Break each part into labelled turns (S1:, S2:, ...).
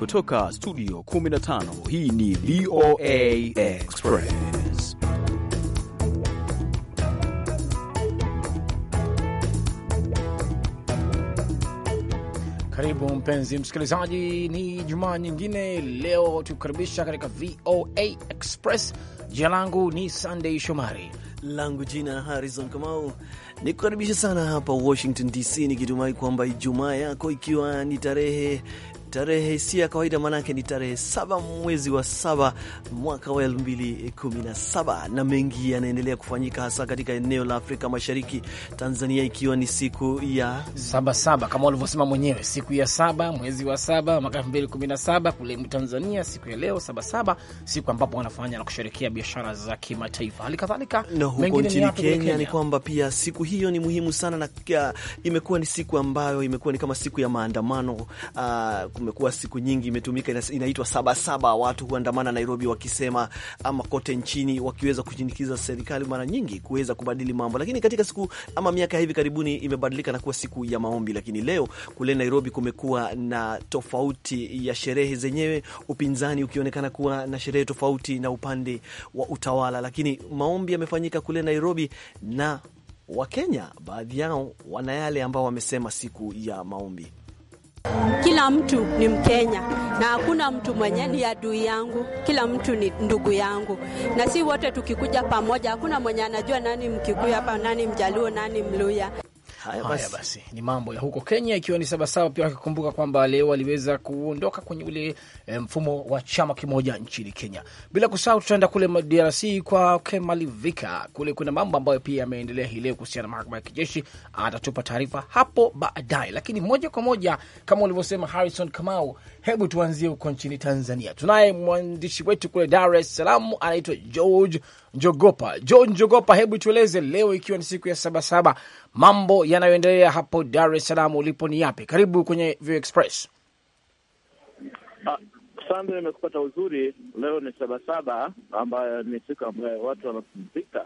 S1: kutoka studio 15 hii ni VOA Express.
S2: Karibu mpenzi msikilizaji, ni jumaa nyingine leo tukukaribisha katika VOA Express. Jina langu ni Sunday Shomari
S3: langu jina Harrison Kamau, nikukaribisha sana hapa Washington DC, nikitumai kwamba Ijumaa yako ikiwa ni tarehe tarehe si ya kawaida, maanake ni tarehe saba mwezi wa saba mwaka wa elfu mbili kumi na saba na mengi yanaendelea kufanyika hasa katika eneo la Afrika Mashariki, Tanzania ikiwa ni siku ya
S2: saba saba kama ulivyosema mwenyewe, siku ya saba mwezi wa saba mwaka elfu mbili kumi na saba kule Tanzania. Siku ya leo saba saba, siku ambapo wanafanya na kusherekea biashara za kimataifa. Hali kadhalika
S3: na huko nchini Kenya, Kenya ni kwamba pia siku hiyo ni muhimu sana na imekuwa ni siku ambayo imekuwa ni kama siku ya maandamano uh, kumekuwa siku nyingi imetumika, inaitwa Sabasaba. Watu huandamana Nairobi wakisema ama kote nchini wakiweza kushinikiza serikali mara nyingi kuweza kubadili mambo, lakini katika siku ama miaka hivi karibuni imebadilika na kuwa siku ya maombi. Lakini leo kule Nairobi kumekuwa na tofauti ya sherehe zenyewe, upinzani ukionekana kuwa na sherehe tofauti na upande wa utawala, lakini maombi yamefanyika kule Nairobi na Wakenya baadhi yao wana yale ambao wamesema siku ya maombi
S4: kila mtu ni Mkenya na hakuna mtu mwenye ni adui yangu. Kila mtu ni ndugu yangu, na si wote tukikuja pamoja, hakuna mwenye anajua nani Mkikuyu hapa, nani Mjaluo, nani Mluya.
S2: Haya basi, haya basi, ni mambo ya huko Kenya, ikiwa ni sabasaba. Pia wakikumbuka kwamba leo waliweza kuondoka kwenye ule e, mfumo wa chama kimoja nchini Kenya. Bila kusahau, tutaenda kule DRC kwa Kemalivika, kule kuna mambo ambayo pia yameendelea hii leo kuhusiana na mahakama ya kijeshi. Atatupa taarifa hapo baadaye, lakini moja kwa moja kama ulivyosema Harrison Kamau, hebu tuanzie huko nchini Tanzania. Tunaye mwandishi wetu kule Dar es Salaam, anaitwa George Njogopa. George Njogopa, hebu tueleze leo, ikiwa ni siku ya sabasaba, mambo yanayoendelea hapo Dar es Salaam ulipo ni yapi? Karibu kwenye View Express.
S5: Sande, imekupata uzuri. Leo ni sabasaba ambayo ni siku ambayo watu wanapumzika.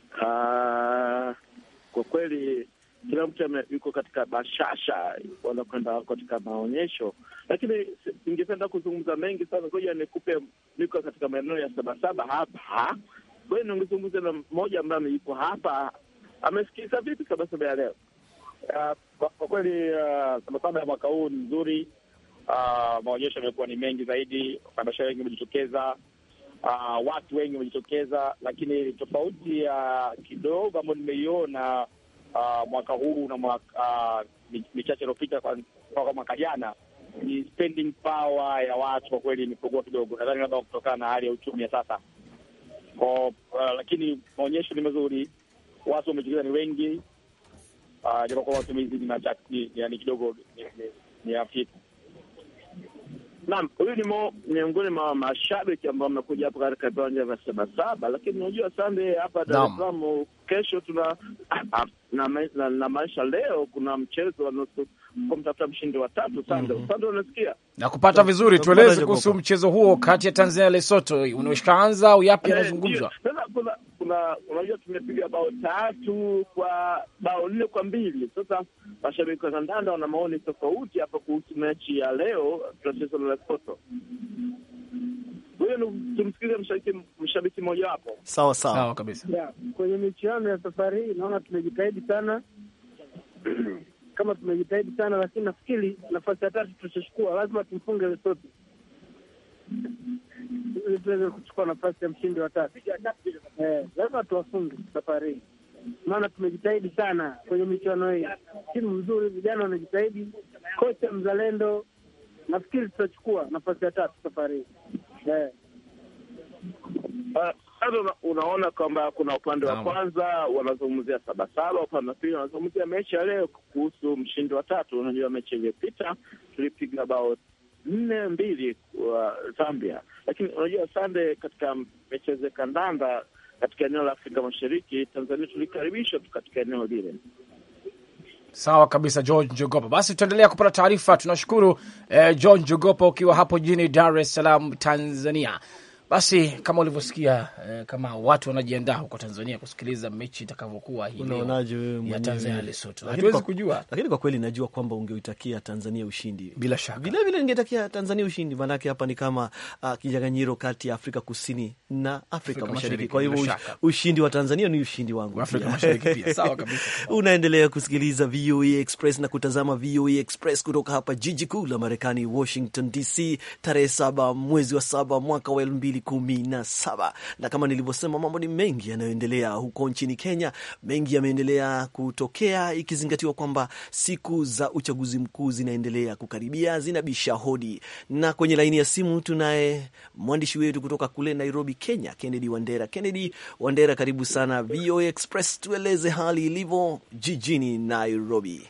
S5: Kwa kweli kila mtu yuko katika bashasha, wanakwenda katika maonyesho, lakini ningependa kuzungumza mengi sana. Ngoja nikupe, niko katika maeneo ya sabasaba hapa kwa hiyo ningezungumza na mmoja ambaye yuko hapa, amesikiliza vipi sabasaba ya leo.
S6: Uh, kwa kweli sabasaba uh, ya mwaka huu ni nzuri. Uh, maonyesho yamekuwa ni mengi zaidi, wafanyabiashara wengi wamejitokeza, uh, watu wengi wamejitokeza, lakini tofauti ya uh, kidogo ambayo nimeiona uh, mwaka huu na mwaka uh, michache iliyopita kwa mwaka jana ni spending power ya watu kwa kweli imepungua kidogo, nadhani labda kutokana na hali ya uchumi ya sasa kwa uh, lakini maonyesho ni mazuri, watu wamejitokeza ni wengi, uh, japokuwa matumizi ni machache, yani kidogo ni, ni, ni hafifu.
S5: Naam, huyu ni miongoni mwa mashabiki ambao wamekuja hapa katika viwanja vya Sabasaba, lakini unajua Sande, hapa Dar es Salaam kesho tuna na, na, na maisha leo kuna mchezo wa nusu kumtafuta mshindi wa tatu. Sande, mm -hmm. Sande, unasikia
S2: na kupata vizuri, tueleze kuhusu mchezo huo kati ya Tanzania na Lesotho, unaishaanza au yapi yanazungumzwa?
S5: Sasa kuna kuna unajua, tumepiga bao tatu kwa bao nne kwa mbili. Sasa mashabiki wa kandanda wana maoni tofauti hapa kuhusu mechi ya leo tunacheza na Lesotho. Huyo tumsikize mshabiki mmoja wapo.
S3: Sawa sawa,
S2: sawa kabisa.
S7: Yeah, kwenye michuano ya safari hii naona tumejitahidi sana kama tumejitahidi sana lakini nafikiri nafasi ya tatu tutachukua, lazima tumfunge Lesotho ili tuweze kuchukua nafasi ya mshindi wa tatu. Eh, lazima tuwafunge safari hii, maana tumejitahidi sana kwenye michuano hii. Timu mzuri, vijana wanajitahidi, kocha mzalendo, nafikiri tutachukua nafasi ya tatu safari hii eh.
S5: Sasa una, unaona kwamba kuna upande wa kwanza wanazungumzia Sabasaba, upande wa pili wanazungumzia mechi ya leo kuhusu mshindi wa tatu. Unajua mechi iliyopita tulipiga bao nne mbili kwa Zambia, lakini unajua Sande, katika michezo ya kandanda katika eneo la Afrika Mashariki, Tanzania tulikaribishwa tu katika eneo lile.
S2: Sawa kabisa, George Njogopa. Basi tutaendelea kupata taarifa. Tunashukuru eh, George Njogopa ukiwa hapo jijini Dar es Salaam, Tanzania. Basi kama ulivyosikia eh, kama watu wanajiandaa huko Tanzania kusikiliza mechi itakavyokuwa hii leo
S3: Unaonaje wewe
S2: ya
S3: mwenyewe?
S2: Tanzania na Lesotho,
S3: Lakini
S2: hatuwezi
S3: kwa-
S2: kujua
S3: Lakini kwa kweli najua kwamba ungeitakia Tanzania ushindi.
S2: bila shaka.
S3: Vile vile ningetakia Tanzania ushindi, maanake hapa ni kama uh, kinyang'anyiro kati ya Afrika Kusini na Afrika,
S2: Afrika
S3: Mashariki.
S2: Mashariki,
S3: Kwa hivyo
S2: bila
S3: ush-
S2: shaka.
S3: ushindi wa Tanzania ni ushindi wangu
S2: Afrika
S3: pia.
S2: Mashariki pia. Sawa kabisa.
S3: Unaendelea kusikiliza VOA Express na kutazama VOA Express kutoka hapa jiji kuu la Marekani, Washington DC, tarehe saba mwezi wa saba mwaka wa elfu mbili kumi na saba. Na kama nilivyosema, mambo ni mengi yanayoendelea huko nchini Kenya. Mengi yameendelea kutokea, ikizingatiwa kwamba siku za uchaguzi mkuu zinaendelea kukaribia, zinabisha hodi. Na kwenye laini ya simu tunaye mwandishi wetu kutoka kule Nairobi, Kenya, Kennedy Wandera. Kennedy Wandera, karibu sana VOA Express, tueleze hali ilivyo jijini Nairobi.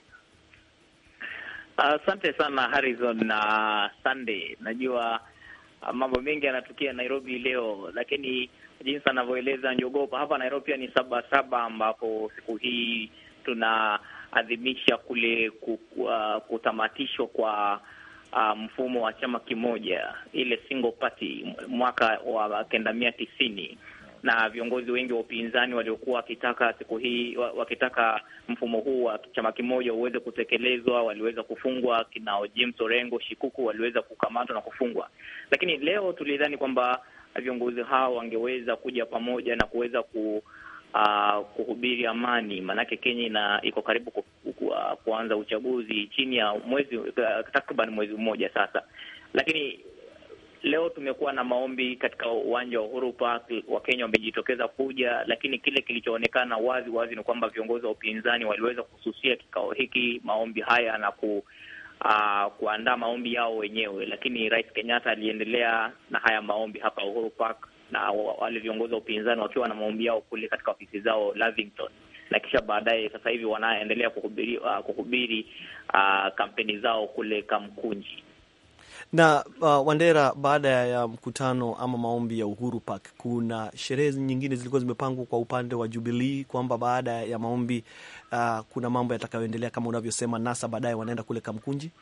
S8: Asante sana Harrison na Sunday. Najua uh, mambo mengi yanatukia Nairobi leo, lakini jinsi anavyoeleza Njogopa hapa Nairobi pia ni saba saba, ambapo siku hii tunaadhimisha kule ku- uh, kutamatishwa kwa uh, mfumo wa chama kimoja, ile single party mwaka wa kenda mia tisini na viongozi wengi wa upinzani waliokuwa wakitaka siku hii wa- wakitaka mfumo huu wa chama kimoja uweze kutekelezwa waliweza kufungwa. Kina James Orengo Shikuku waliweza kukamatwa na kufungwa, lakini leo tulidhani kwamba viongozi hao wangeweza kuja pamoja na kuweza ku uh, kuhubiri amani, maanake Kenya ina iko karibu ku, ku, uh, kuanza uchaguzi chini ya mwezi uh, takriban mwezi mmoja sasa, lakini leo tumekuwa na maombi katika uwanja wa Uhuru Park. Wakenya wamejitokeza kuja, lakini kile kilichoonekana wazi wazi ni kwamba viongozi wa upinzani waliweza kususia kikao hiki, maombi haya na ku uh, kuandaa maombi yao wenyewe, lakini Rais Kenyatta aliendelea na haya maombi hapa Uhuru Park na wa- wale viongozi wa upinzani wakiwa na maombi yao kule katika ofisi zao Lavington, na kisha baadaye sasa hivi wanaendelea kuhubiri, uh, kuhubiri uh, kampeni zao kule Kamkunji.
S3: Na uh, Wandera, baada ya mkutano ama maombi ya Uhuru Park, kuna sherehe nyingine zilikuwa zimepangwa kwa upande wa Jubilee kwamba baada ya maombi uh, kuna mambo yatakayoendelea kama unavyosema, nasa baadaye wanaenda kule Kamkunji.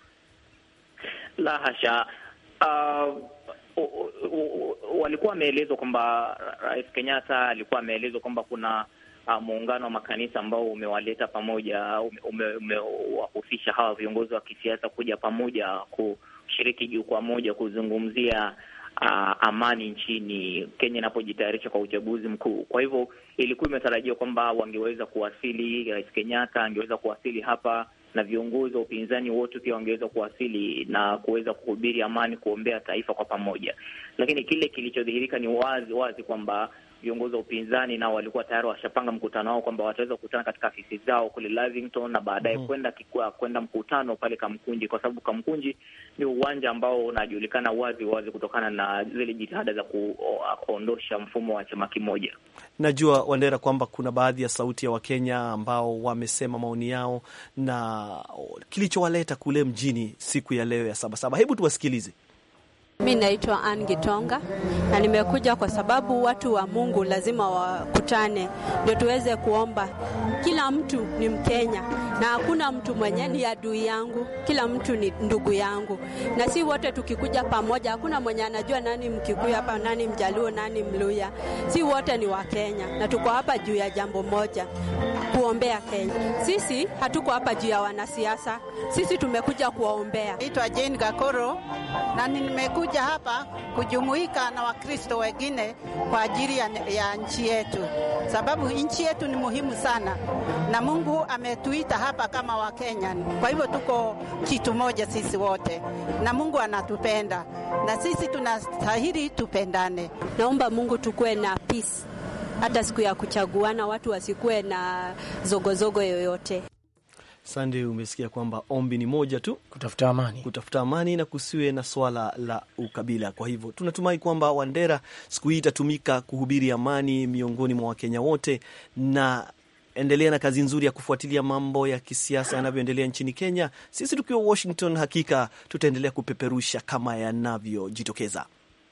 S8: La hasha. Uh, u- u- u- walikuwa wameelezwa kwamba Rais Kenyatta alikuwa ameelezwa kwamba kuna uh, muungano wa makanisa ambao umewaleta pamoja, ume- ume- umewahusisha hawa viongozi wa kisiasa kuja pamoja kushiriki jukwaa moja kuzungumzia uh, amani nchini Kenya inapojitayarisha kwa uchaguzi mkuu. Kwa hivyo ilikuwa imetarajiwa kwamba wangeweza kuwasili, Rais Kenyatta angeweza kuwasili hapa na viongozi wa upinzani wote pia wangeweza kuwasili na kuweza kuhubiri amani, kuombea taifa kwa pamoja. Lakini kile kilichodhihirika ni wazi wazi kwamba viongozi wa upinzani nao walikuwa tayari washapanga mkutano wao kwamba wataweza kukutana katika afisi zao kule Lavington na baadaye
S3: Mhm.
S8: kwenda kikua kwenda mkutano pale Kamkunji, kwa sababu Kamkunji ni uwanja ambao unajulikana wazi wazi kutokana na zile jitihada za kuondosha mfumo wa chama kimoja.
S3: Najua Wandera kwamba kuna baadhi ya sauti ya Wakenya ambao wamesema maoni yao na kilichowaleta kule mjini siku ya leo ya Sabasaba. Hebu tuwasikilize.
S4: Mi naitwa Ann Gitonga na nimekuja kwa sababu watu wa Mungu lazima wakutane ndio tuweze kuomba. Kila mtu ni Mkenya na hakuna mtu mwenye ni adui yangu, kila mtu ni ndugu yangu, na si wote tukikuja pamoja, hakuna mwenye anajua nani Mkikuyu hapa, nani Mjaluo, nani Mluya. Si wote ni Wakenya na tuko hapa juu ya jambo moja, kuombea Kenya. Sisi hatuko hapa juu ya wanasiasa, sisi tumekuja kuwaombea.
S9: Naitwa Jane Gakoro na nimekuja hapa kujumuika na Wakristo wengine kwa ajili ya, ya nchi yetu, sababu nchi yetu ni muhimu sana na Mungu ametuita hapa kama Wakenya. Kwa hivyo tuko kitu moja sisi wote, na Mungu anatupenda na sisi tunastahili tupendane.
S4: Naomba Mungu tukuwe na peace, hata siku ya kuchaguana watu wasikuwe na zogozogo yoyote.
S3: Sande, umesikia kwamba ombi ni moja tu,
S2: kutafuta amani,
S3: kutafuta amani na kusiwe na swala la ukabila. Kwa hivyo tunatumai kwamba Wandera, siku hii itatumika kuhubiri amani miongoni mwa Wakenya wote, na endelea na kazi nzuri ya kufuatilia mambo ya kisiasa yanavyoendelea nchini Kenya. Sisi tukiwa Washington, hakika tutaendelea kupeperusha kama yanavyojitokeza.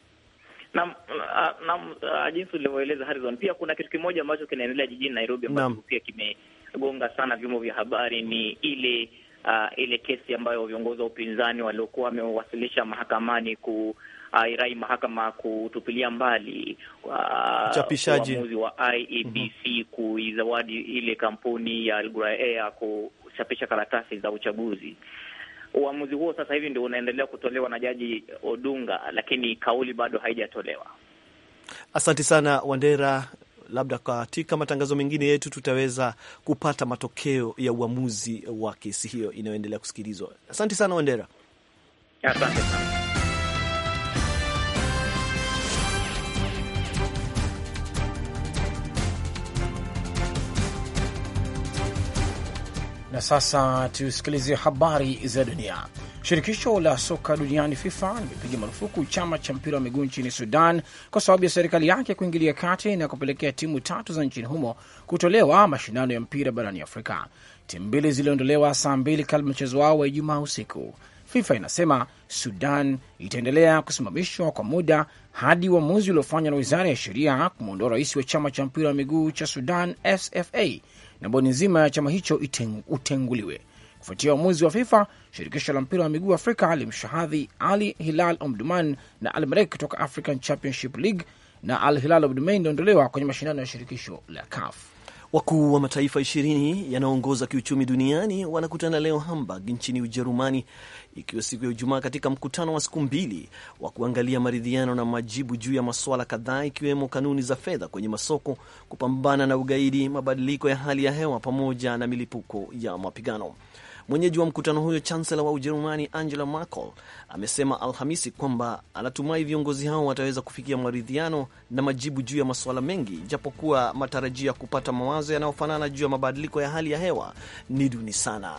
S8: na, na, na jinsi ulivyoeleza Harrison, pia kuna kitu kimoja ambacho kinaendelea jijini Nairobi ambacho
S3: Naam.
S8: pia kimegonga sana vyombo vya habari, ni ile uh, ile kesi ambayo viongozi wa upinzani waliokuwa wamewasilisha mahakamani ku uh, irai mahakama kutupilia mbali
S3: Uchapishaji.
S8: uamuzi wa IEBC kuizawadi ile kampuni ya Al Ghurair Air kuchapisha karatasi za uchaguzi. Uamuzi huo sasa hivi ndio unaendelea kutolewa na Jaji Odunga, lakini kauli bado haijatolewa.
S3: Asante sana Wandera. Labda katika matangazo mengine yetu tutaweza kupata matokeo ya uamuzi wa kesi hiyo inayoendelea kusikilizwa. Asante sana Wandera.
S8: Asante sana.
S2: Na sasa tusikilize habari za dunia. Shirikisho la soka duniani FIFA limepiga marufuku chama cha mpira wa miguu nchini Sudan kwa sababu ya serikali yake kuingilia kati na kupelekea timu tatu za nchini humo kutolewa mashindano ya mpira barani Afrika. Timu mbili ziliondolewa saa mbili kabla mchezo wao wa Ijumaa usiku. FIFA inasema Sudan itaendelea kusimamishwa kwa muda hadi uamuzi uliofanywa na wizara ya sheria kumwondoa rais wa chama cha mpira wa miguu cha Sudan SFA na bodi nzima ya chama hicho iteng, utenguliwe. Kufuatia uamuzi wa FIFA, shirikisho la mpira wa miguu Afrika limshahadhi Ali Hilal Omdurman na Al Merrek kutoka African Championship League na Al Hilal Omdurman iliondolewa kwenye mashindano ya shirikisho la CAF.
S3: Wakuu wa mataifa ishirini yanayoongoza kiuchumi duniani wanakutana leo Hamburg nchini Ujerumani, ikiwa siku ya Ijumaa, katika mkutano wa siku mbili wa kuangalia maridhiano na majibu juu ya masuala kadhaa, ikiwemo kanuni za fedha kwenye masoko, kupambana na ugaidi, mabadiliko ya hali ya hewa, pamoja na milipuko ya mapigano. Mwenyeji wa mkutano huyo, chansela wa Ujerumani Angela Merkel amesema Alhamisi kwamba anatumai viongozi hao wataweza kufikia maridhiano na majibu juu ya masuala mengi, japokuwa matarajio ya kupata mawazo yanayofanana juu ya mabadiliko ya hali ya hewa ni duni sana.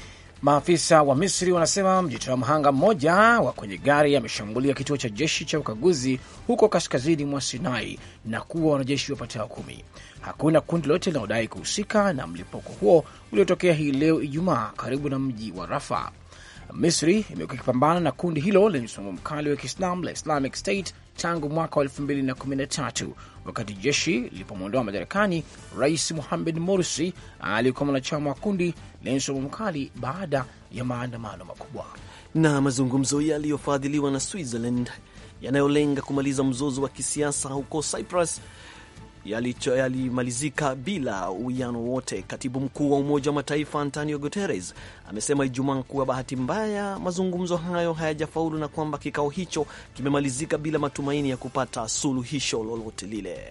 S2: Maafisa wa Misri wanasema mjitoa mhanga mmoja wa kwenye gari ameshambulia kituo cha jeshi cha ukaguzi huko kaskazini mwa Sinai na kuwa wanajeshi wapatao kumi. Hakuna kundi lote linalodai kuhusika na mlipuko huo uliotokea hii leo Ijumaa karibu na mji wa Rafa. Misri imekuwa ikipambana na kundi hilo lenye msimamo mkali wa Kiislam la Islamic State tangu mwaka wa 2013 wakati jeshi lilipomwondoa madarakani Rais Mohamed Morsi aliyekuwa mwanachama wa kundi lenye msimamo mkali baada ya maandamano makubwa.
S3: Na mazungumzo yaliyofadhiliwa na Switzerland yanayolenga kumaliza mzozo wa kisiasa huko Cyprus yalimalizika yali bila uwiano wote. Katibu mkuu wa Umoja wa Mataifa Antonio Guterres amesema Ijumaa kuwa bahati mbaya mazungumzo hayo hayajafaulu na kwamba kikao hicho kimemalizika bila matumaini ya kupata suluhisho lolote lile.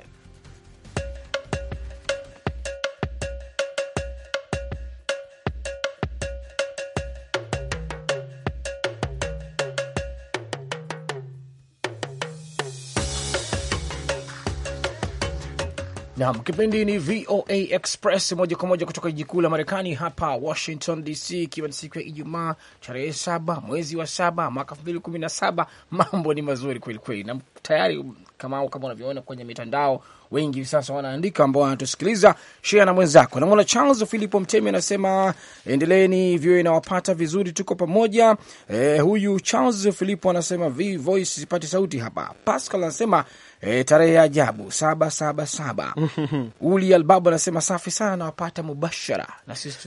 S2: Nam, kipindi ni VOA Express moja kwa moja kutoka jiji kuu la Marekani hapa Washington DC, ikiwa ni siku ya Ijumaa tarehe saba mwezi wa saba mwaka elfu mbili kumi na saba. Mambo ni mazuri kweli kweli, na tayari kama kama unavyoona kwenye mitandao, wengi hivi sasa wanaandika ambao wanatusikiliza. Share na mwenzako. Namwona Charles Philipo Mtemi anasema endeleeni, VOA inawapata vizuri, tuko pamoja. E, huyu Charles Philipo anasema V voice sipati sauti hapa. Pascal anasema E, tarehe ya ajabu saba saba saba. Uli Albabu anasema safi sana, nawapata mubashara na sisi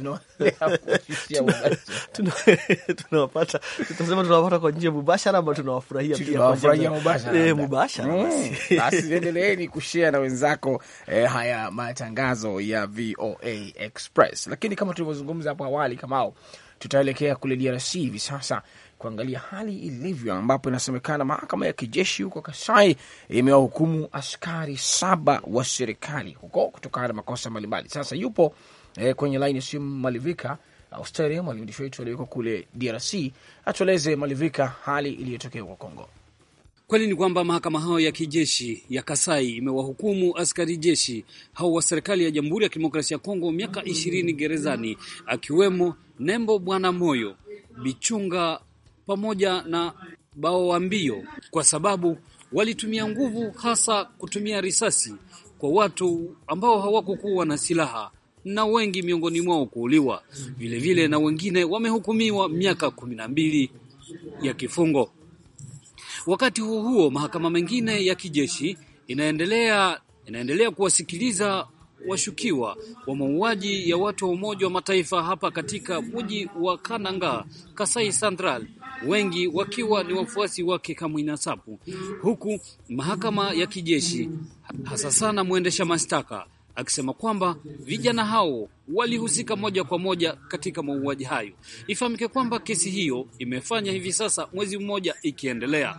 S3: tunawapata tunasema tunawapata kwa njia mubashara, ama tunawafurahia pia
S2: tunawafurahia mubashara.
S3: Eh, mubashara basi.
S2: Basi endeleeni kushare na wenzako eh, haya matangazo ya VOA Express. Lakini kama tulivyozungumza hapo awali, kamao tutaelekea kule DRC hivi sasa kuangalia hali ilivyo, ambapo inasemekana mahakama ya kijeshi huko Kasai imewahukumu askari saba wa serikali huko kutokana na makosa mbalimbali. Sasa yupo eh, kwenye laini ya simu Malivika Australia, mwandishi wetu aliyeko kule DRC, atueleze Malivika, hali iliyotokea huko Kongo.
S10: Kweli ni kwamba mahakama hayo ya kijeshi ya Kasai imewahukumu askari jeshi hao wa serikali ya Jamhuri ya Kidemokrasia ya Kongo miaka ishirini gerezani, akiwemo Nembo Bwana Moyo Bichunga pamoja na Bao wa Mbio kwa sababu walitumia nguvu, hasa kutumia risasi kwa watu ambao hawakukuwa na silaha na wengi miongoni mwao kuuliwa. Vilevile na wengine wamehukumiwa miaka kumi na mbili ya kifungo. Wakati huo huo, mahakama mengine ya kijeshi inaendelea inaendelea kuwasikiliza washukiwa wa mauaji ya watu wa Umoja wa Mataifa hapa katika mji wa Kananga, Kasai Central, wengi wakiwa ni wafuasi wake Kamwina Nsapu, huku mahakama ya kijeshi hasa sana mwendesha mashtaka akisema kwamba vijana hao walihusika moja kwa moja katika mauaji hayo. Ifahamike kwamba kesi hiyo imefanya hivi sasa mwezi mmoja ikiendelea.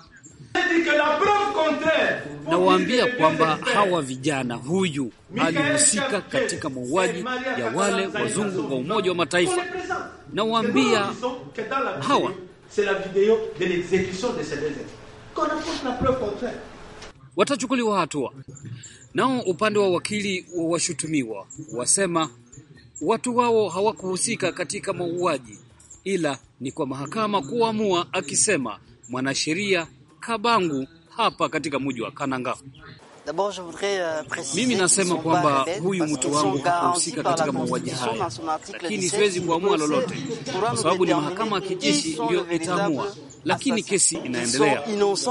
S10: Nawaambia kwamba hawa vijana, huyu alihusika katika mauaji ya wale wazungu wa Umoja wa Mataifa. Nawaambia hawa watachukuliwa hatua. Nao upande wa wakili wa washutumiwa wasema watu wao hawakuhusika katika mauaji, ila ni kwa mahakama kuamua, akisema mwanasheria Kabangu hapa katika mji wa Kananga. Mimi nasema kwamba huyu mtu wangu hakuhusika katika mauaji haya, lakini siwezi kuamua lolote kwa sababu ni mahakama ya kijeshi ndio itaamua, lakini kesi inaendelea.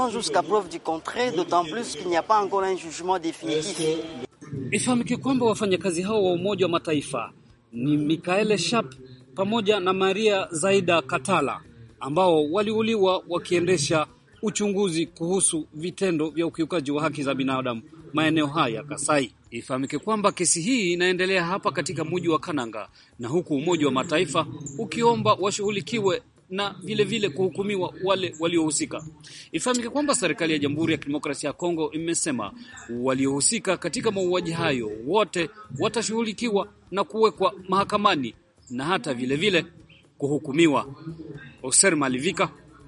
S10: Ifahamike kwamba wafanyakazi hao wa Umoja wa Mataifa ni Mikaele Sharp pamoja na Maria Zaida Katala ambao waliuliwa wakiendesha uchunguzi kuhusu vitendo vya ukiukaji wa haki za binadamu maeneo haya ya Kasai. Ifahamike kwamba kesi hii inaendelea hapa katika mji wa Kananga, na huku Umoja wa Mataifa ukiomba washughulikiwe na vile vile kuhukumiwa wale waliohusika. Ifahamike kwamba serikali ya Jamhuri ya Kidemokrasia ya Kongo imesema waliohusika katika mauaji hayo wote watashughulikiwa na kuwekwa mahakamani na hata vile vile kuhukumiwa. Oser Malivika,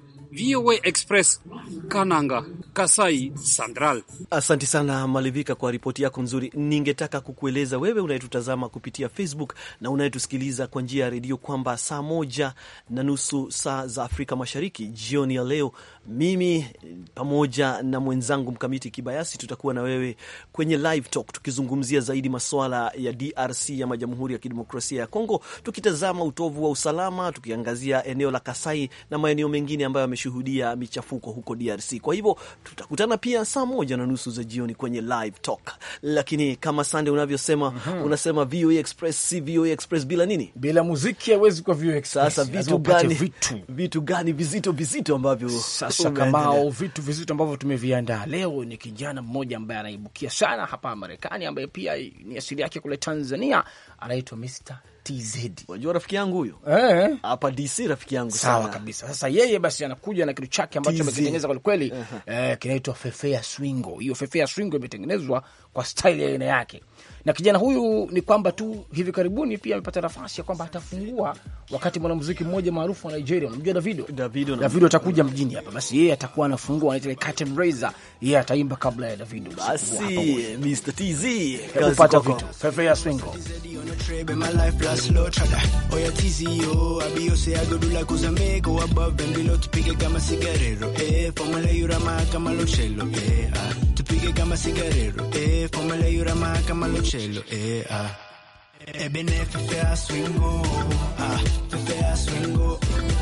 S10: VOA Express, Kananga, Kasai Central.
S3: Asante sana Malivika kwa ripoti yako nzuri. Ningetaka kukueleza wewe unayetutazama kupitia Facebook na unayetusikiliza kwa njia ya redio kwamba saa moja na nusu saa za Afrika Mashariki jioni ya leo, mimi pamoja na mwenzangu Mkamiti Kibayasi tutakuwa na wewe kwenye live talk tukizungumzia zaidi masuala ya DRC ama Jamhuri ya Kidemokrasia ya Kongo, tukitazama utovu wa usalama, tukiangazia eneo la Kasai na maeneo mengine ambayo yameshuhudia michafuko huko DRC. Kwa hivyo tutakutana pia saa moja na nusu za jioni kwenye live talk, lakini kama Sande unavyosema mm -hmm. unasema VOA Express si VOA Express bila nini?
S2: Bila muziki hawezi kuwa VOA Express.
S3: Sasa vitu gani, vitu. vitu gani vizito vizito ambavyo
S2: sasa kamao vitu vizito ambavyo tumeviandaa leo ni kijana mmoja ambaye anaibukia sana hapa Marekani, ambaye pia ni asili yake kule Tanzania, anaitwa Mr TZ.
S3: Unajua rafiki yangu huyo
S2: eh,
S3: hapa DC rafiki yangu
S2: sawa
S3: sana
S2: kabisa. Sasa yeye basi anakuja na kitu chake ambacho
S3: TZ.
S2: amekitengeneza kwa kweli
S3: Aha.
S2: eh, kinaitwa Fefea Swingo. Hiyo Fefea Swingo imetengenezwa kwa style ya aina yake, na kijana huyu ni kwamba tu hivi karibuni pia amepata nafasi ya kwamba atafungua wakati mwanamuziki mmoja maarufu wa Nigeria, unamjua Davido.
S3: Davido na-
S2: Davido atakuja mjini hapa, basi yeye atakuwa anafungua, anaita ile curtain raiser, yeye ataimba kabla ya Davido. usiku wa
S3: basi
S2: hapa Bongo.
S3: Mr TZ
S2: Hebu
S3: kazi
S2: pata
S3: kwako.
S2: vitu Fefea Swingo.
S11: Trade my life plus low trader. Oh yeah, TZO. I be you say I go do like Uzame. Go above and below to pick kama cigarero. Eh, formula yurama kama lo cello. Eh, ah. To pick kama cigarero. Eh, formula yurama kama lo cello. Eh, ah. Eh, bene fefea swingo. Ah, fefea swingo.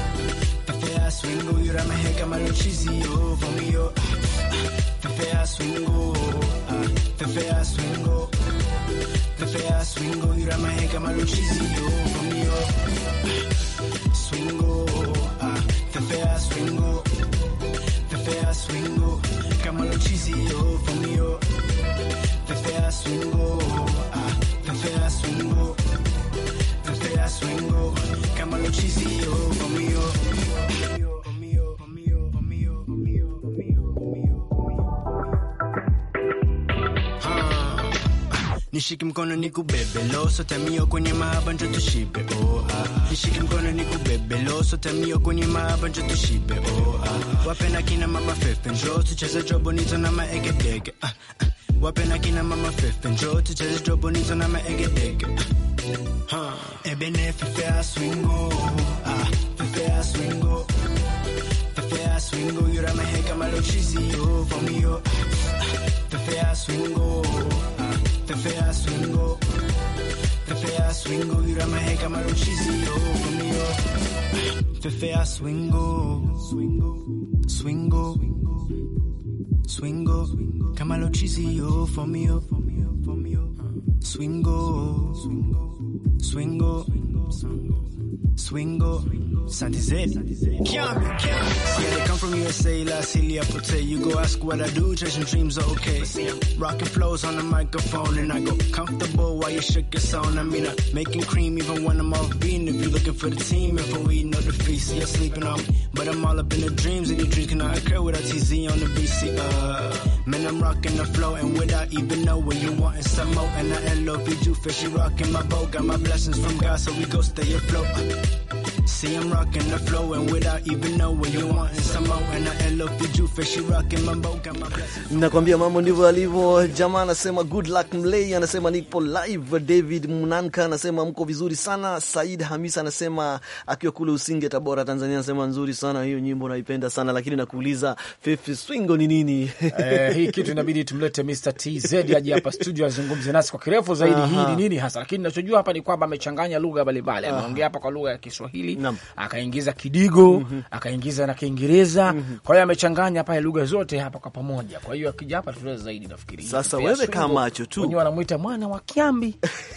S11: Fefea swingo. Yurama he kama lo chizio. For me yo. Ah, Fefea swingo. Ah, fefea swingo. Fefea swingo, yura mahe kama luchizio Fomio Swingo, ah, fefea swingo Fefea swingo, kama luchizio Fomio Fefea swingo, ah, fefea swingo Fefea swingo, kama luchizio Fomio Fomio, fomio, fomio, fomio, fomio, fomio, Nishike mkono nikubebe loso tamio kwenye mahaba njo tushibe oh ah. Nishike mkono nikubebe loso tamio kwenye mahaba njo tushibe oh ah. Wapenda kina mama fefe njo tucheze jobonito na maegedege ah, ah. Wapenda kina mama fefe njo tucheze jobonito na maegedege ah. huh. Ebene fefea swingo ah. Fefea swingo Fefea swingo yura mahe kama lo chizio Fomio Fefea swingo ah. Fefea swingo Fefea swingo Yura mahe kama lo chizio Fomio Fefea swingo Swingo Swingo Kama lo chizio Fomio Fomio Swingo, swingo, swingo, Santi Z. Kiambi, Kiambi. Yeah, they come from USA, La Celia Pote. You go ask what I do, chasing dreams are okay. Rocking flows on the microphone, and I go comfortable while you shook your sound. I mean, I'm making cream even when I'm off beat. If you're looking for the team, if we're eating up the feast, you're sleeping on me. But I'm all up in the dreams, and your dreams cannot occur without TZ on the BC. Uh, man, I'm rocking the flow, and without even knowing you wanting some more. And I love you, fishy rocking my boat. Got my blessings from God, so we go stay afloat. See, I'm rocking the flow, and without even knowing you wanting some more. And I love you, fishy rocking my boat. Got my blessings.
S3: Nakwambia mambo ndivyo alivyo. Jamaa anasema good luck Mlei, anasema nipo live. David Munanka anasema mko vizuri sana. Said Hamisa anasema akiwa kule Usinge, Tabora, Tanzania, anasema nzuri sana hiyo nyimbo, naipenda sana lakini nakuuliza Fifi Swingo ni nini?
S2: Eh, hii kitu inabidi tumlete Mr. TZ aje hapa studio azungumze nasi kwa kirefu zaidi.
S3: Aha.
S2: Hii ni nini hasa, lakini nachojua hapa ni kwamba amechanganya lugha mbalimbali. Ameongea hapa kwa lugha ya Kiswahili,
S3: Naam.
S2: akaingiza Kidigo, akaingiza na Kiingereza. Kwa hiyo amechanganya hapa lugha zote hapa kwa pamoja. Kwa hiyo akija hapa tueleze zaidi, nafikiri
S3: Sasa
S2: Pia
S3: wewe
S2: Swingo,
S3: kaa macho tu.
S2: wenyewe wanamuita mwana wa Kiambi.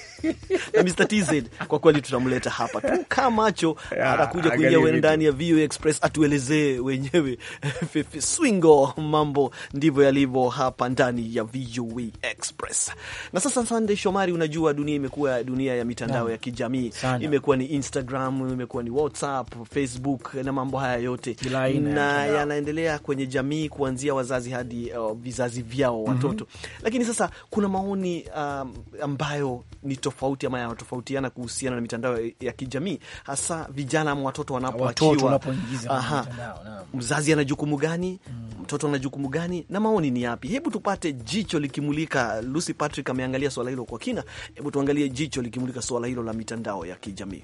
S3: na Mr. TZ kwa kweli tutamleta hapa tu kaa macho,
S2: Ya,
S3: atakuja
S2: angalia
S3: kuingia we
S2: vitu.
S3: ndani ya VOA Express atuelezee wenyewe Fifi Swingo, mambo ndivyo yalivyo hapa ndani ya VOA Express. Na sasa, Sunday Shomari, unajua dunia imekuwa dunia ya mitandao
S2: Naam.
S3: ya kijamii,
S2: Sana.
S3: imekuwa ni Instagram, imekuwa ni WhatsApp, Facebook na mambo haya yote
S2: Kila aina ya
S3: na
S2: mitandao.
S3: yanaendelea kwenye jamii kuanzia wazazi hadi uh, vizazi vyao watoto. Lakini sasa kuna maoni um, ambayo ni tofauti ama yanatofautiana kuhusiana na mitandao ya kijamii, hasa vijana ama watoto
S2: Watoto
S3: wanapoachiwa.
S2: wanapoingiza kwenye
S3: Aha.
S2: mitandao, naam.
S3: Mzazi ana jukumu gani? Mtoto ana jukumu gani? Na maoni ni yapi? Hebu tupate jicho likimulika. Lucy Patrick ameangalia swala hilo kwa kina. Hebu tuangalie jicho likimulika swala hilo la mitandao ya kijamii.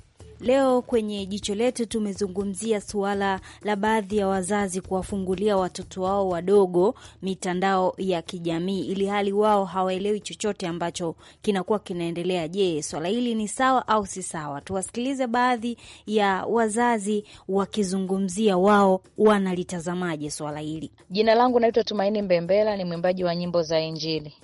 S12: Leo kwenye jicho letu tumezungumzia suala la baadhi ya wazazi kuwafungulia watoto wao wadogo mitandao ya kijamii ili hali wao hawaelewi chochote ambacho kinakuwa kinaendelea. Je, swala hili ni sawa au si sawa? Tuwasikilize baadhi ya wazazi wakizungumzia wao wanalitazamaje swala hili.
S13: Jina langu naitwa Tumaini Mbembela, ni mwimbaji wa nyimbo za Injili.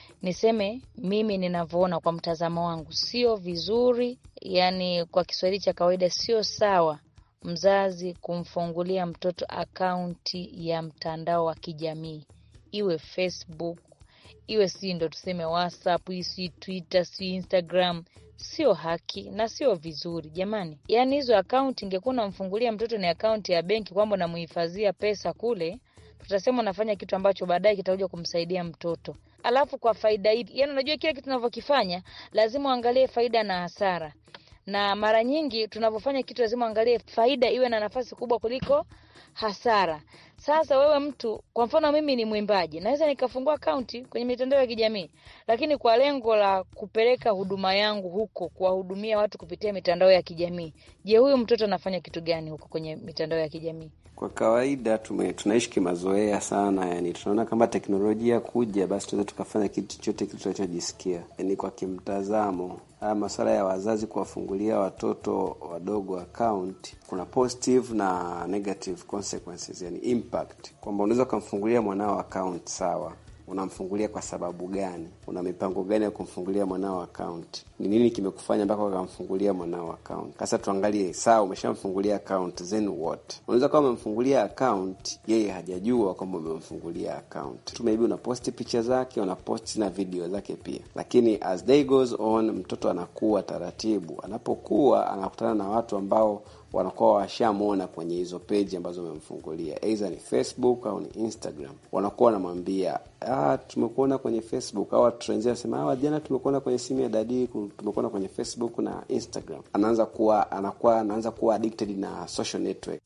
S13: Niseme mimi ninavyoona kwa mtazamo wangu, sio vizuri, yani kwa Kiswahili cha kawaida, sio sawa mzazi kumfungulia mtoto akaunti ya mtandao wa kijamii, iwe Facebook, iwe si ndo tuseme WhatsApp, hii si Twitter, si Instagram. Sio haki na sio vizuri jamani. Yaani hizo akaunti ingekuwa unamfungulia mtoto ni akaunti ya benki, kwamba unamuhifadhia pesa kule, tutasema unafanya kitu ambacho baadaye kitakuja kumsaidia mtoto, alafu kwa faida hii. Yani unajua kile kitu tunavyokifanya lazima uangalie faida na hasara, na mara nyingi tunavyofanya kitu lazima uangalie faida iwe na nafasi kubwa kuliko hasara. Sasa wewe mtu, kwa mfano mimi ni mwimbaji, naweza nikafungua akaunti kwenye mitandao ya kijamii, lakini kwa lengo la kupeleka huduma yangu huko, kuwahudumia watu kupitia mitandao ya kijamii. Je, huyu mtoto anafanya kitu gani huko kwenye mitandao ya kijamii?
S14: Kwa kawaida tume, tunaishi kimazoea sana, yani tunaona kama teknolojia kuja, basi tunaweza tukafanya kitu chochote kile tunachojisikia. Yani kwa kimtazamo, haya masuala ya wazazi kuwafungulia watoto wadogo account, kuna positive na negative consequences, yani impact, kwamba unaweza ukamfungulia mwanao account sawa unamfungulia kwa sababu gani? Una mipango gani ya kumfungulia mwanao account? Ni nini kimekufanya mpaka ukamfungulia mwanao account? Sasa tuangalie, sawa, umeshamfungulia account, then what? Unaweza kama umemfungulia account, yeye hajajua kwamba umemfungulia account tu, maybe unaposti picha zake, unaposti na video zake pia, lakini as day goes on, mtoto anakuwa taratibu. Anapokuwa anakutana na watu ambao wanakuwa washamwona kwenye hizo peji ambazo umemfungulia, aidha ni Facebook au ni Instagram. Wanakuwa wanamwambia ah, tumekuona kwenye Facebook, au tunaanzia sema ah, jana tumekuona kwenye simu ya dadi, tumekuona kwenye Facebook na Instagram. Anaanza kuwa anakuwa anaanza kuwa addicted na social network.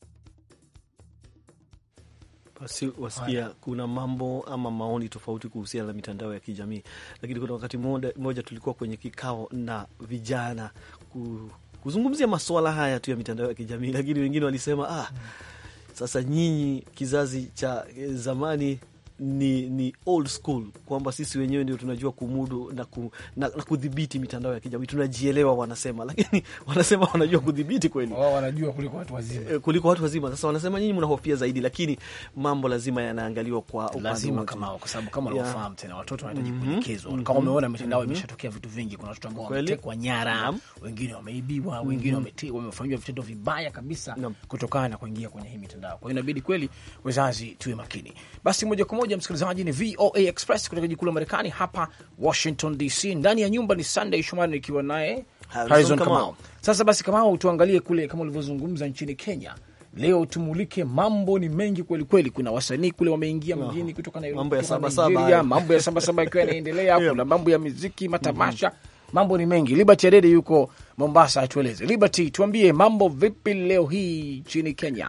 S3: Basi wasikia kuna mambo ama maoni tofauti kuhusiana na mitandao ya kijamii, lakini kuna wakati mmoja tulikuwa kwenye kikao na vijana ku, kuzungumzia masuala haya tu ya mitandao ya kijamii, lakini wengine walisema ah, sasa nyinyi kizazi cha zamani ni, ni old school kwamba sisi wenyewe ndio tunajua kumudu na, ku, na, na kudhibiti mitandao ya kijamii tunajielewa, wanasema lakini wanasema wanajua kudhibiti kweli,
S2: wao wanajua kuliko watu wazima,
S3: kuliko watu wazima. Sasa wanasema nyinyi mnahofia zaidi, lakini mambo lazima yanaangaliwa kwa upande
S2: lazima
S3: wote.
S2: kama kwa sababu kama unafahamu tena watoto wanahitaji
S3: Mhm.
S2: kuelekezwa.
S3: Mhm.
S2: Kama umeona mitandao
S3: Mhm.
S2: imeshatokea vitu vingi, kuna watoto ambao
S3: Kweli.
S2: wametekwa nyara,
S3: Naam.
S2: wengine wameibiwa, wengine
S3: Mhm.
S2: wameti- wamefanyiwa vitendo vibaya kabisa kutokana na kuingia kwenye hii mitandao. Kwa hiyo inabidi kweli wazazi tuwe makini. Basi moja kwa moja, msikilizaji, ni VOA Express kutoka jiji kuu la Marekani hapa Washington DC. Ndani ya nyumba ni Sunday Shomari nikiwa naye
S3: Harrison
S2: Harrison
S3: Kamau.
S2: Kamau. Sasa basi, Kamau, tuangalie kule kama ulivyozungumza nchini Kenya. Leo tumulike, mambo ni mengi kweli kweli. Kuna wasanii kule wameingia
S3: No.
S2: mjini kutoka Nairobi,
S3: Mambo ya
S2: kutoka
S3: Sabasaba
S2: Nigeria,
S3: hayo.
S2: mambo ya sabasaba yakiwa yanaendelea.
S3: Yeah.
S2: Kuna mambo ya miziki, matamasha, mambo ni mengi. Liberty Adede yuko Mombasa, atueleze. Liberty, tuambie mambo vipi leo hii nchini Kenya?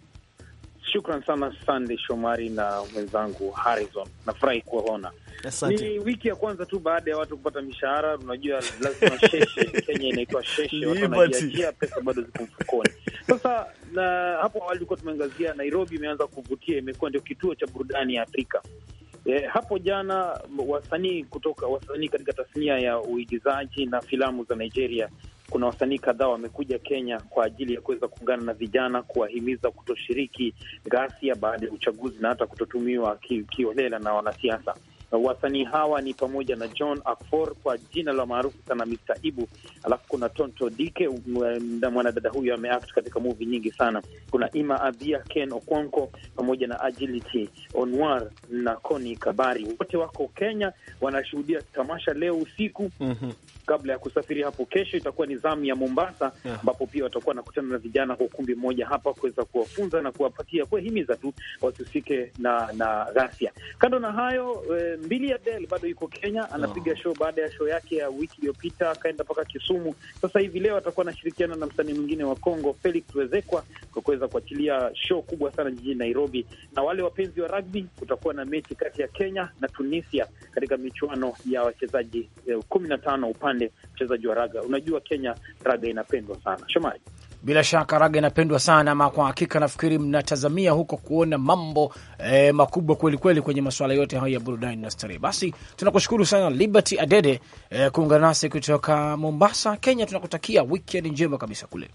S6: Shukran sana Sande Shomari na mwenzangu Harrison, nafurahi kuwaona.
S3: Asante.
S6: Ni wiki ya kwanza tu baada ya watu kupata mishahara. Unajua lazima sheshe, Kenya inaitwa sheshe, watu
S3: Liberty.
S6: wanajiachia, pesa bado ziko mfukoni. Sasa na hapo awali tulikuwa tumeangazia Nairobi imeanza kuvutia, imekuwa ndio kituo cha burudani ya Afrika. E, hapo jana wasanii kutoka wasanii katika tasnia ya uigizaji na filamu za Nigeria, kuna wasanii kadhaa wamekuja Kenya kwa ajili ya kuweza kuungana na vijana kuwahimiza kutoshiriki ghasia baada ya uchaguzi na hata kutotumiwa ki- kiholela na wanasiasa. Wasanii hawa ni pamoja na John Akfor kwa jina la maarufu sana Mr. Ibu, alafu kuna Tonto Dike, mwa- mwanadada huyu ameact katika movie nyingi sana. Kuna Ima Abia, Ken Okonko pamoja na Agility Onwar na Koni Kabari, wote wako Kenya, wanashuhudia tamasha leo usiku kabla ya kusafiri hapo kesho. Itakuwa ni zamu ya Mombasa,
S3: Yeah.
S6: ambapo pia watakuwa wanakutana na vijana kwa ukumbi mmoja hapa kuweza kuwafunza na kuwapatia kuwahimiza tu wasihusike na na ghasia. Kando na hayo, e, Mbili Adele bado yuko Kenya, anapiga show baada ya show yake ya wiki iliyopita, akaenda mpaka Kisumu. Sasa hivi leo atakuwa anashirikiana na msanii mwingine wa Kongo Felix Wezekwa kwa kuweza kuachilia show kubwa sana jijini Nairobi. Na wale wapenzi wa rugby, kutakuwa na mechi kati ya Kenya na Tunisia katika michuano ya wachezaji eh, kumi na tano upande mchezaji wa raga. Unajua Kenya raga inapendwa sana. Shomari,
S2: Bila shaka raga inapendwa sana, ama kwa hakika nafikiri mnatazamia huko kuona mambo eh, makubwa kweli kweli kwenye masuala yote hayo ya burudani na starehe. Basi tunakushukuru sana Liberty Adede eh, kuungana nasi kutoka Mombasa, Kenya. Tunakutakia weekend njema kabisa kule.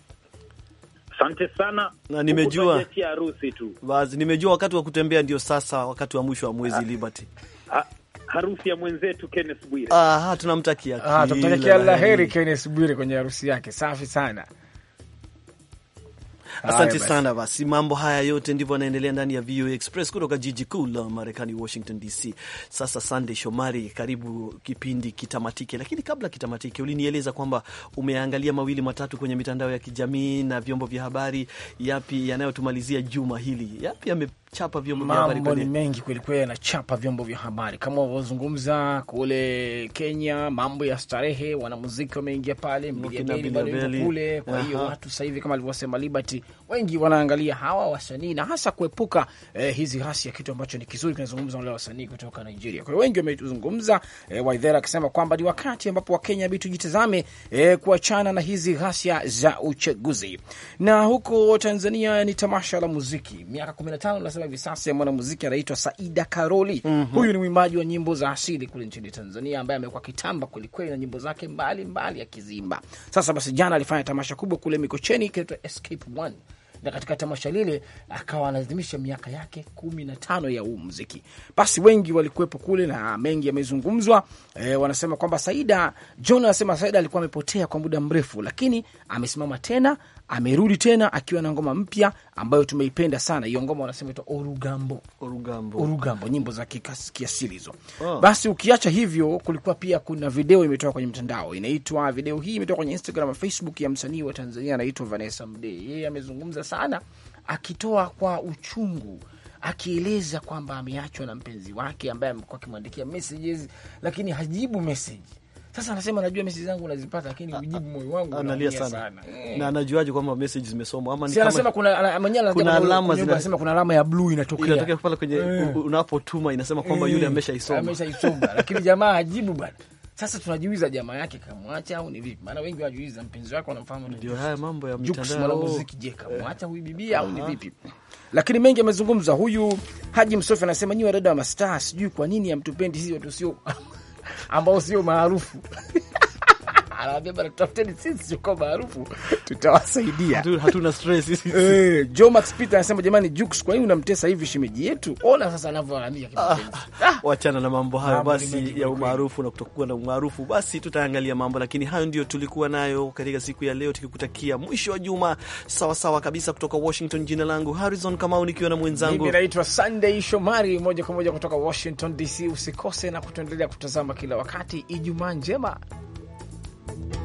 S6: asante sana.
S3: Na nimejua-
S6: Huku tunajiachia harusi tu,
S3: Basi nimejua wakati wa kutembea ndio sasa, wakati wa mwisho wa mwezi Liberty.
S6: ha, harusi ya mwenzetu Kenneth Bwire.
S3: Aha, tunamtakia
S2: Ah,
S3: kila
S2: tumtakia la
S3: la
S2: heri
S3: heri.
S2: Kenneth Bwire kwenye harusi yake. Safi sana.
S3: Asante
S2: Haya basi.
S3: sana. Basi mambo haya yote ndivyo yanaendelea ndani ya VOA Express kutoka jiji kuu la Marekani, Washington DC. Sasa Sunday Shomari, karibu kipindi kitamatike, lakini kabla kitamatike, ulinieleza kwamba umeangalia mawili matatu kwenye mitandao ya kijamii na vyombo vya habari. Yapi yanayotumalizia juma hili? Yapi yamechapa vyombo vya habari
S2: Mambo ni
S3: kwenye
S2: mengi kwelikweli, yanachapa vyombo vya habari kama walivyozungumza kule Kenya, mambo ya starehe, wanamuziki wameingia pale,
S3: Wakina
S2: Mbiliadeli bado yuko
S3: Bilabeli.
S2: kule. Kwa hiyo
S3: Aha.
S2: watu sasa hivi kama alivyosema Liberty, wengi wanaangalia hawa wasanii na hasa kuepuka eh, hizi ghasia, kitu ambacho ni kizuri kinazungumza wale wasanii kutoka Nigeria. Kwa hiyo wengi wamezungumza, eh, Waithera akisema kwamba ni wakati ambapo Wakenya inabidi tujitazame eh, kuachana na hizi ghasia za uchaguzi. Na huko Tanzania ni tamasha la muziki miaka 15 nasema hivi sasa ya mwanamuziki anaitwa Saida Karoli. Huyu ni mwimbaji wa nyimbo za asili kule nchini Tanzania ambaye amekuwa kitamba kwelikweli na nyimbo zake mbalimbali akizimba. Sasa basi, jana alifanya tamasha kubwa kule Mikocheni kinaitwa Escape One na katika tamasha lile akawa anaadhimisha miaka yake kumi na tano ya huu muziki. Basi wengi walikuwepo kule na mengi yamezungumzwa. E, wanasema kwamba Saida John anasema Saida alikuwa amepotea kwa muda mrefu, lakini amesimama tena, amerudi tena akiwa na ngoma mpya ambayo tumeipenda sana. Hiyo ngoma wanasema itwa Orugambo.
S3: Orugambo.
S2: Orugambo, nyimbo za kikas- kiasili hizo.
S3: Oh.
S2: Basi ukiacha hivyo, kulikuwa pia kuna video imetoka kwenye mtandao, inaitwa video hii imetoka kwenye Instagram na Facebook ya msanii wa Tanzania anaitwa Vanessa Mdee. Yeye amezungumza sana, akitoa kwa uchungu akieleza kwamba ameachwa na mpenzi wake ambaye amekuwa akimwandikia messages lakini hajibu message. Sasa anasema najua message zangu unazipata, lakini ujibu moyo wangu
S3: analia
S2: unaumia
S3: sana,
S2: Eh.
S3: na anajuaje kwamba message zimesomwa ama ni
S2: Si anasema
S3: kama
S2: kuna ana- mwenyewe anasema
S3: kuna
S2: kwenye-
S3: alama
S2: kwenye
S3: zina-
S2: anasema kuna alama ya blue inatokea
S3: inatokea pale kwenye
S2: Eh.
S3: u- unapotuma inasema kwamba yule
S2: Eh,
S3: ameshaisoma.
S2: ameshaisoma lakini jamaa hajibu bwana. Sasa tunajiuliza jamaa yake kamwacha au ni vipi? Maana wengi wajiuliza mpenzi wake wanamfahamu
S3: ndio haya mambo ya
S2: Jux
S3: mitandao.
S2: mwanamuziki, je, kamwacha huyu bibi au ni vipi? Lakini mengi amezungumza. Huyu Haji Msofi anasema nyi wadada wa mastaa, sijui kwa nini hamtupendi sisi watu sio ambao sio maarufu anaambia bana, tutafuteni sisi tuko maarufu, tutawasaidia.
S3: Hatu- hatuna stress sisi.
S2: Eh, Joe Max Peter anasema jamani, Jux, kwa nini unamtesa hivi shemeji yetu? Ona sasa anavyoanamia kimapenzi.
S3: Wachana na mambo hayo
S2: Mambo ni
S3: basi
S2: mengi
S3: ya
S2: kweli.
S3: umaarufu na kutokuwa na umaarufu, basi tutaangalia mambo, lakini hayo ndio tulikuwa nayo katika siku ya leo, tukikutakia mwisho wa juma sawa sawa kabisa. Kutoka Washington, jina langu Harrison Kamau nikiwa na mwenzangu
S2: Mimi naitwa Sunday Shomari, moja kwa moja kutoka Washington DC. Usikose na kutuendelea kutazama kila wakati. Ijumaa njema.